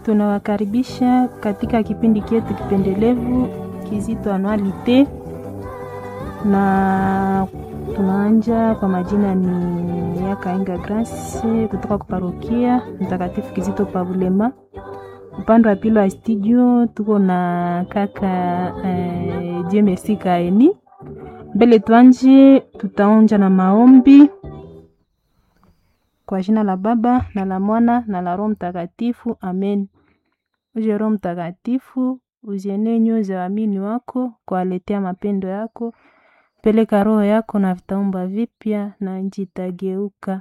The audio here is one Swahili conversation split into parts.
Tunawakaribisha katika kipindi chetu kipendelevu Kizito Anualite, na tunaanja kwa majina ni Yakainga Grace kutoka kuparokia Mtakatifu Kizito Pavulema. Upande wa pili wa studio tuko na kaka eh, Jemesi Kaeni. Mbele tuanje, tutaonja na maombi kwa jina la Baba na la Mwana na la Roho Mtakatifu, amen. Uje Roho Mtakatifu, uzienee nyoyo za waamini wako, kuwaletea mapendo yako. Peleka roho yako na vitaumba vipya, na nchi itageuka.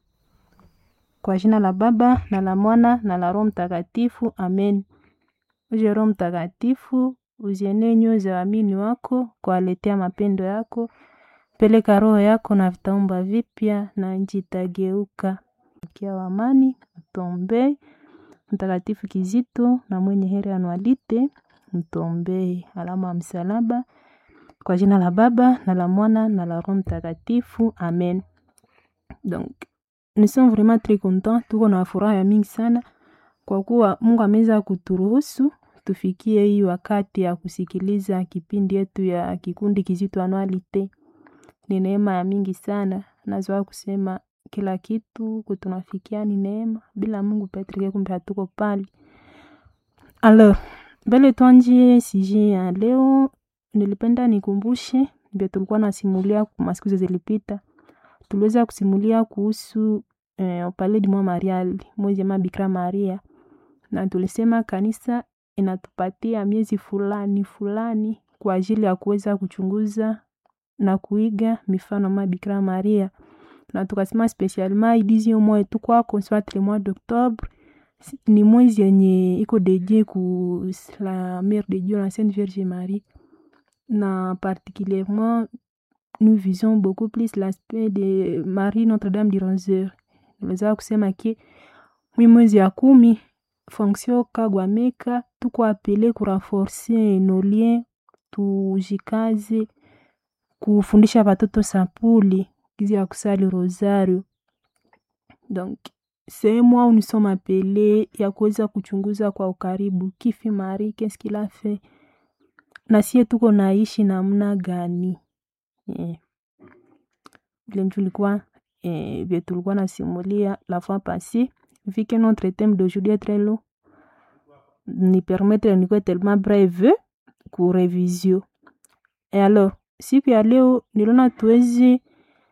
Kwa jina la Baba na la Mwana na la Roho Mtakatifu, amen. Uje Roho Mtakatifu, uzienee nyoyo za waamini wako, kuwaletea mapendo yako. Peleka roho yako na vitaumba vipya, na nchi itageuka. Kia wa amani, mtombee Mtakatifu Kizito na mwenye heri Anualite, mtombee. Alama ya msalaba. Kwa jina la Baba na la Mwana na la Roho Mtakatifu, amen. Donc, nous sommes vraiment très contents, tuko na furaha ya mingi sana kwa kuwa Mungu ameweza kuturuhusu tufikie hii wakati ya kusikiliza kipindi yetu ya kikundi Kizito Anualite. Ni neema ya mingi sana, nazoa kusema kila kitu kutunafikia ni neema, bila Mungu petrike kumbe hatuko pale. Alors, mbele tuanjie sije ya leo, nilipenda nikumbushe ndio tulikuwa nasimulia masiku zilipita. Tuliweza kusimulia kuhusu eh, Opale di Mwa Marial, mwezi ama Bikira Maria, na tulisema kanisa inatupatia miezi fulani fulani kwa ajili ya kuweza kuchunguza na kuiga mifano ma Bikira Maria, na tukasema spesialement idizi mois tu kwako soit le mois d'octobre ni mwezi yenye iko dedie ku la mère de Dieu la Sainte Vierge Marie, na particulièrement nous visons beaucoup plus l'aspect de Marie Notre-Dame du Roseur. Naweza kusema ke mwi mwezi ya kumi fonction kagwameka tuko apele kurenforcer nos liens, tujikaze kufundisha watoto sapuli gizi ya kusali rosario. Donc c'est moi où nous sommes appelés ya kuweza kuchunguza kwa ukaribu kifi Marie qu'est-ce qu'il a fait na sie tuko naishi namna gani yeah. Vile tulikuwa eh, vile tulikuwa nasimulia la fois passée vu que notre thème d'aujourd'hui est très long ni permettre nikuwe tellement breve ku revisio et alors siku ya leo niliona tuweze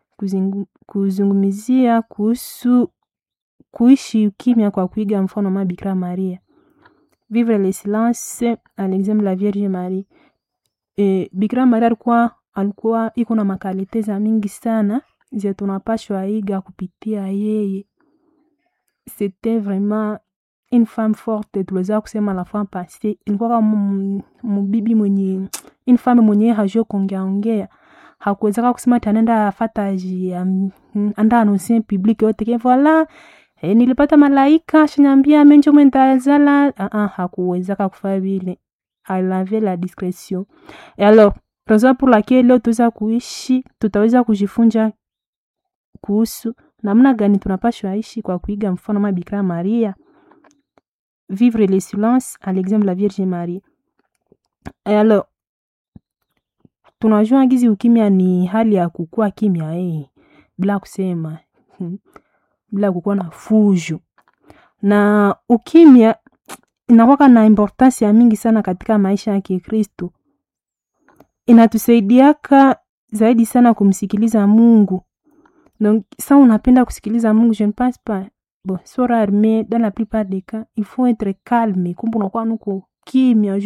kuzungumzia kuhusu kuishi ukimya kwa kuiga mfano ma Bikira Maria, vivre le silence à l'exemple la Vierge Marie. E, Bikira Maria alikuwa alikuwa iko na makalite za mingi sana ze tunapashwa iga kupitia yeye. C'était vraiment une femme forte, tuliweza kusema la fois passée, ilikuwa kama mubibi mwenye une femme mwenye hajua kuongea ongea hakuwezaka kusema tanenda afataji um, anda annoncer public yote ke voilà eh, nilipata malaika shanyambia menjo mwentazala uh -uh, hakuwezaka kufanya vile elle avait la discrétion et alors raison pour laquelle leo tuweza kuishi tutaweza kujifunza kuhusu namna gani tunapashwa ishi kwa kuiga mfano ma Bikira Maria vivre le silence à l'exemple la Vierge Marie et alors tunajua gizi ukimya ni hali ya kukua kimya eh, bila kusema hmm, bila kukuwa na fujo na ukimya inakwaka na importance ya mingi sana katika maisha ya Kikristo. Inatusaidiaka zaidi sana kumsikiliza Mungu. Donc ça unapenda kusikiliza Mungu, je ne pense pas bon, so rare mais dans la plupart des cas il faut être calme, kumbe unakuwa nuko kimya